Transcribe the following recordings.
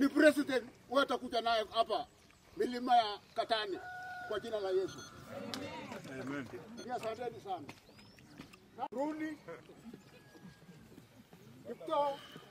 ni president, wewe utakuja naye hapa milima ya Katani kwa jina la Yesu. Amen. Asanteni sana. Rudi Kiptoo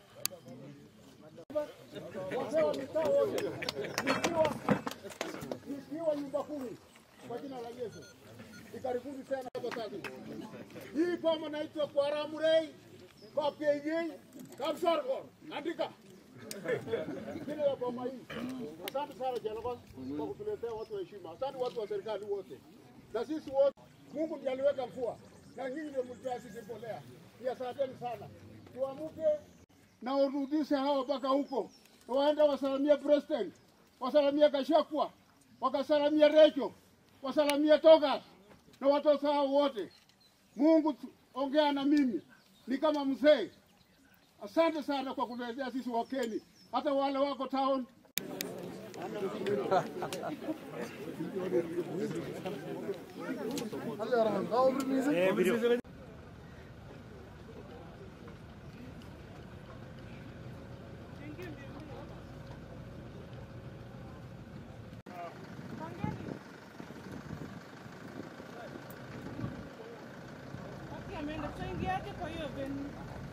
wazee wa mitaa wote, nikiwa nikiwa nyumba kumi kwa jina la Yesu. Ni karibuni tena hapa sasa. Hii boma naitwa kwa Ramurei, kwa PJ, Kapsargor. Andika. Jina la boma hii. Asante sana Jehova kwa kutuletea watu wa heshima. Asante watu wa serikali wote. Na sisi wote Mungu ndiye aliweka mvua. Na nyinyi ndio mlitoa sisi mbolea. Ni asanteni sana. Tuamuke na urudishe hawa mpaka huko. Waende wasalamie president, wasalamie Gachagua, wakasalamie Recho, wasalamie Togas na watoto hao wote. Mungu tu- ongea na mimi, ni kama mzee. Asante sana kwa kutuletea sisi Wakeni, hata wale wako town ameenda tuingiaje kwa hiyo venue?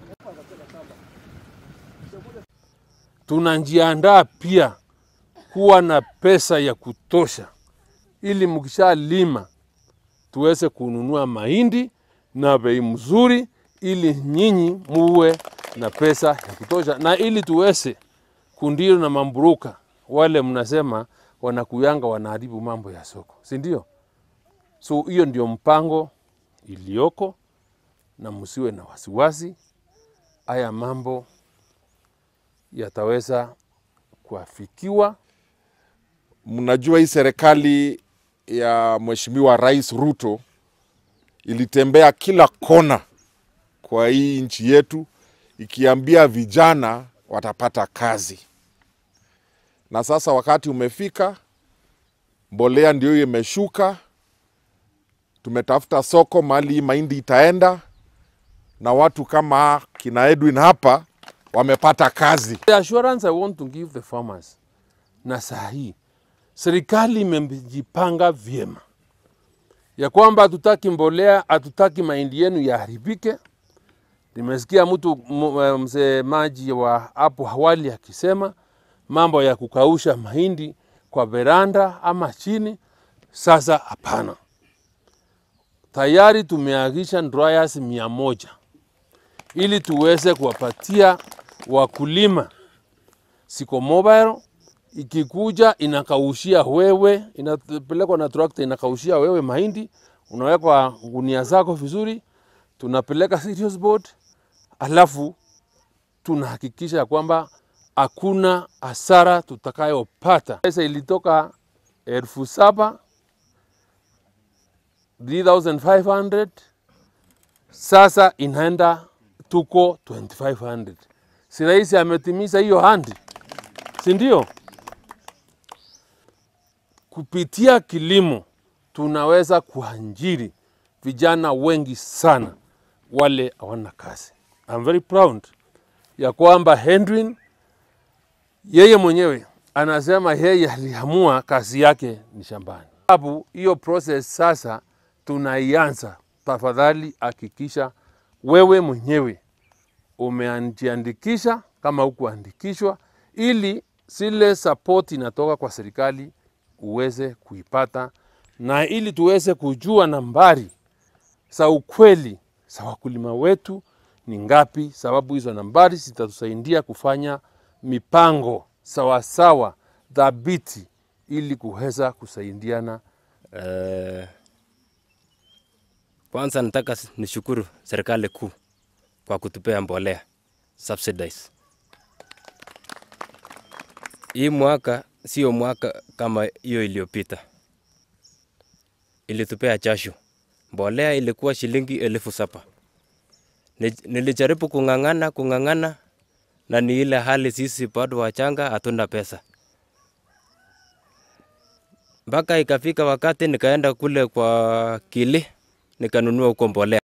tunajiandaa pia kuwa na pesa ya kutosha, ili mkishalima tuweze kununua mahindi na bei mzuri, ili nyinyi muwe na pesa ya kutosha, na ili tuweze kundio na mamburuka wale mnasema wanakuyanga wanaharibu mambo ya soko, si ndio? So hiyo ndio mpango iliyoko, na msiwe na wasiwasi. Haya mambo yataweza kuafikiwa. Mnajua hii serikali ya Mheshimiwa Rais Ruto ilitembea kila kona kwa hii nchi yetu ikiambia vijana watapata kazi, na sasa wakati umefika, mbolea ndio hiyo imeshuka, tumetafuta soko mahali hii mahindi itaenda, na watu kama kina Edwin hapa wamepata kazi. The assurance I want to give the farmers na saa hii serikali imejipanga vyema ya kwamba hatutaki mbolea, hatutaki mahindi yenu yaharibike. Nimesikia mtu m- eh, msemaji wa hapo awali akisema mambo ya kukausha mahindi kwa veranda ama chini. Sasa hapana, tayari tumeagisha dryers mia moja ili tuweze kuwapatia wakulima siko mobile ikikuja inakaushia wewe, inapelekwa na trakta inakaushia wewe mahindi, unawekwa gunia zako vizuri, tunapeleka serious board, alafu tunahakikisha ya kwamba hakuna hasara tutakayopata. Pesa ilitoka elfu saba 3500 sasa inaenda tuko 2500 si rais ametimiza hiyo handi si ndio kupitia kilimo tunaweza kuajiri vijana wengi sana wale hawana kazi I'm very proud ya kwamba Henry yeye mwenyewe anasema yeye aliamua kazi yake ni shambani. Sababu hiyo process sasa tunaianza. Tafadhali hakikisha wewe mwenyewe umejiandikisha kama hukuandikishwa, ili zile support inatoka kwa serikali uweze kuipata, na ili tuweze kujua nambari za ukweli za wakulima wetu ni ngapi, sababu hizo nambari zitatusaidia kufanya mipango sawasawa dhabiti ili kuweza kusaidiana. Eh, kwanza nataka s- nishukuru serikali kuu kwa kutupea mbolea subsidize. Hii mwaka sio mwaka kama hiyo iliyopita, ilitupea jasho. Mbolea ilikuwa shilingi elfu saba. Ni- Nilijaribu kung'ang'ana kung'ang'ana, na ni ile hali sisi bado wachanga, hatuna pesa mpaka ikafika wakati nikaenda kule kwa Kili nikanunua huko mbolea.